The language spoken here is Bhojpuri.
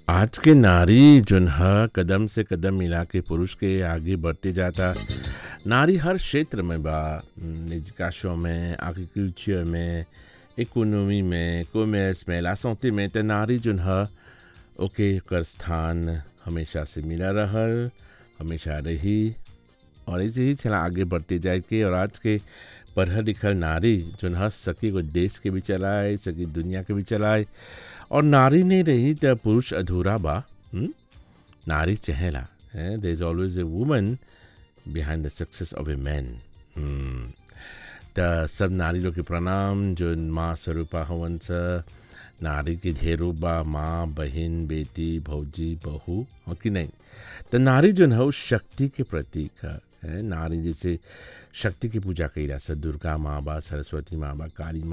आज के नारी जोन ह कदम से कदम मिला के पुरुष के आगे बढ़ते जाता नारी हर क्षेत्र में बा निजकाशों में एग्रीकल्चर में इकोनॉमी में कॉमर्स में लासौती में त नारी जोन ह ओके कर स्थान हमेशा से मिला रहल हमेशा रही और ऐसे ही चला आगे बढ़ते जाए के और आज के पढ़ल लिखल नारी जोन ह सकी को देश के भी चलाए सकी दुनिया के भी चलाए और नारी नहीं रही तो पुरुष अधूरा बा हुँ? नारी चहेला there is always a woman behind the success of a man त सब नारी लोग के प्रणाम जो माँ स्वरूपा हवन स नारी के ढेरों बा माँ बहन बेटी भौजी बहू हो कि नहीं तो नारी जो है वो शक्ति के प्रतीक है है नारी जैसे शक्ति की पूजा कैला से दुर्गा माँ बा सरस्वती माँ बा काली माँ